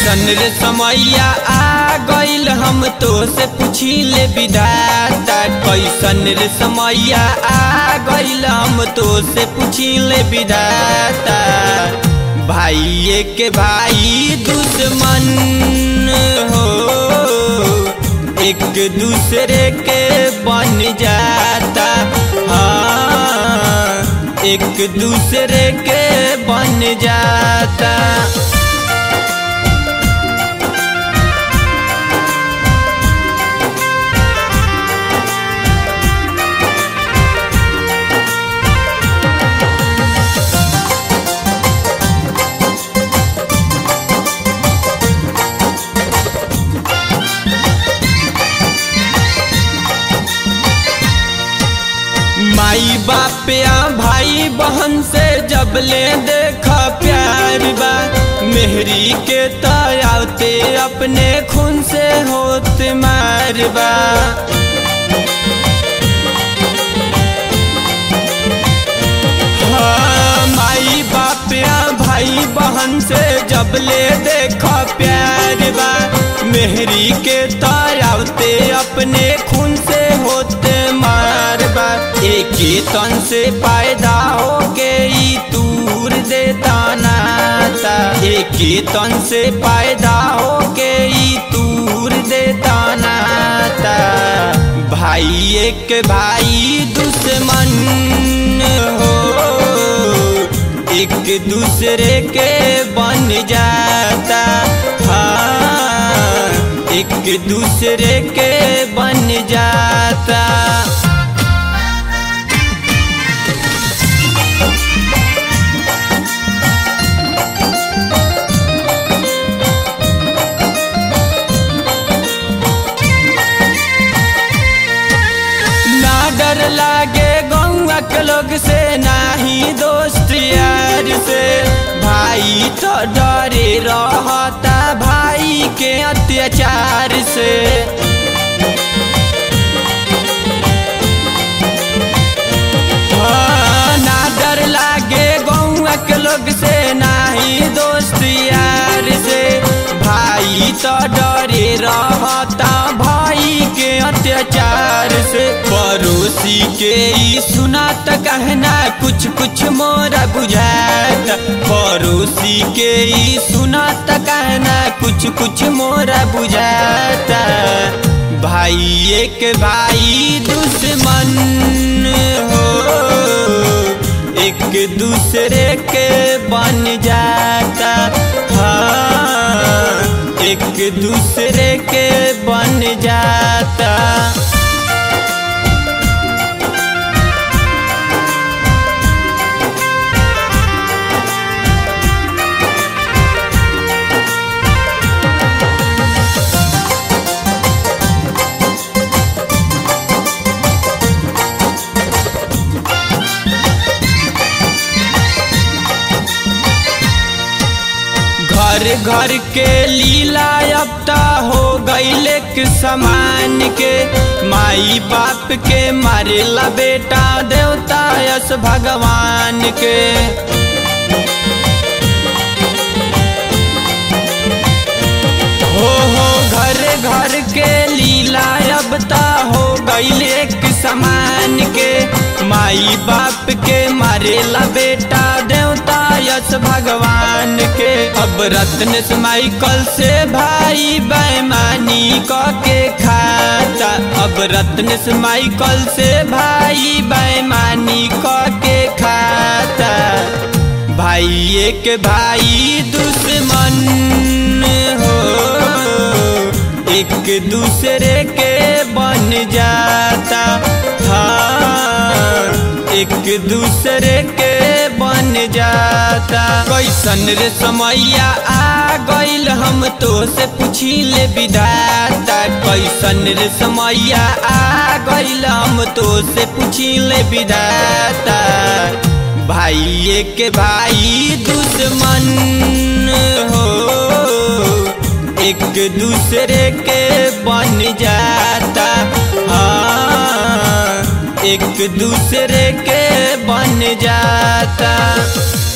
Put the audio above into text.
कैसन रे समैया आ गइल हम तो से पूछी ले विधाता कैसन रे समैया आ गइल हम तो से पूछी ले विधाता भाई के भाई दुश्मन हो एक दूसरे के बन जाता हाँ एक दूसरे के बन जाता माई बाप या भाई बहन से जब ले देखा प्यार बा मेहरी के तयावते अपने खून से होत मार बा हाँ, माई बाप या भाई बहन से जब ले देखा प्यार बा मेहरी के तयावते अपने खून से होते मार बा एक ही तन से पैदा हो के ई दूर देता नाता एक ही तन से पैदा हो के ई दूर देता नाता भाई एक भाई दुश्मन हो एक दूसरे के बन जाता हाँ एक दूसरे के बन जाता ना डर लागे गौआ के लोग से ना ही दोस्त यार से भाई तो डरे रहता भाई के अत्याचार से हाँ, ना डर लागे गौआ के लोग से ना ही दोस्त यार से भाई तो डरे रहता भाई के अत्याचार से पड़ोसी के ई सुना त कहना कुछ कुछ मोरा बुझाता पड़ोसी के ई सुना त कहना कुछ कुछ मोरा बुझाता भाई एक भाई दुश्मन हो एक दूसरे के बन जाता हाँ एक दूसरे के बन जाता घर घर के लीला अब ता हो गईले के समान के माई बाप के मारेला बेटा देवता यस भगवान के हो हो घर घर के लीला अब ता हो गईले के समान के माई बाप के मारेला बेटा देवता यस भगवान के अब रत्न से माइकल से भाई बेमानी क के खाता अब रत्न से माइकल से भाई बेमानी क के खाता भाई एक भाई दुश्मन हो एक दूसरे के बन जाता हाँ एक दूसरे के बन जाता कैसन रे समैया आ गइल हम तो से पूछी ले विधाता कैसन रे समैया आ गइल हम तो से पूछी ले विधाता भाई एक भाई दुश्मन हो एक दूसरे के बन जाता हाँ एक दूसरे के बन जाता